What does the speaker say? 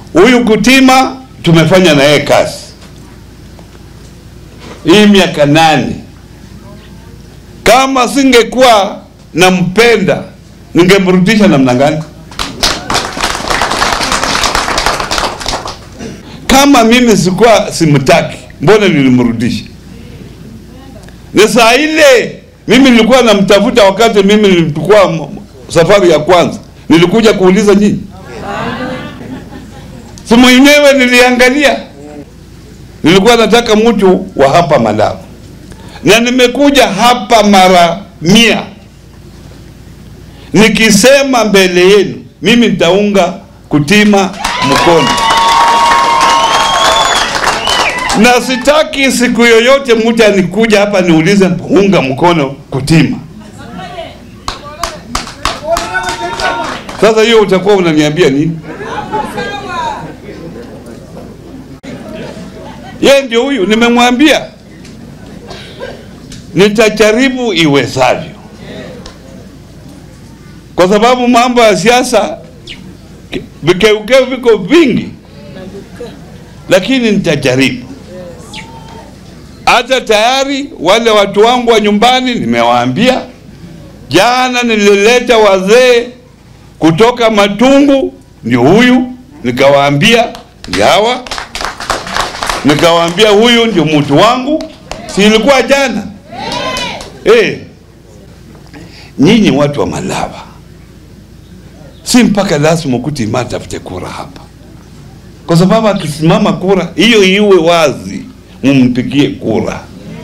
Huyu Kutima tumefanya na yeye kazi hii miaka nane. Kama singekuwa nampenda ningemrudisha namna gani? Kama mimi sikuwa simtaki, mbona nilimrudisha? Ni saa ile mimi nilikuwa namtafuta, wakati mimi nilikuwa safari ya kwanza, nilikuja kuuliza nyinyi, si mwenyewe niliangalia, nilikuwa nataka mtu wa hapa Malawi, na nimekuja hapa mara mia nikisema mbele yenu, mimi nitaunga Kutima mkono na sitaki siku yoyote mtu anikuja hapa niulize unga mkono Kutima. Sasa hiyo utakuwa unaniambia nini? Yeye ndio huyu, nimemwambia nitajaribu iwezavyo, kwa sababu mambo ya siasa vikeukeu viko vingi, lakini nitajaribu hata tayari wale watu wangu wa nyumbani nimewaambia. Jana nilileta wazee kutoka Matungu, ni huyu, nikawaambia yawa, nikawaambia huyu ndio mtu wangu, si ilikuwa jana eh? Nyinyi watu wa Malava, si mpaka lazima Kutima tafute kura hapa, kwa sababu akisimama kura hiyo iwe wazi mumpigie kura.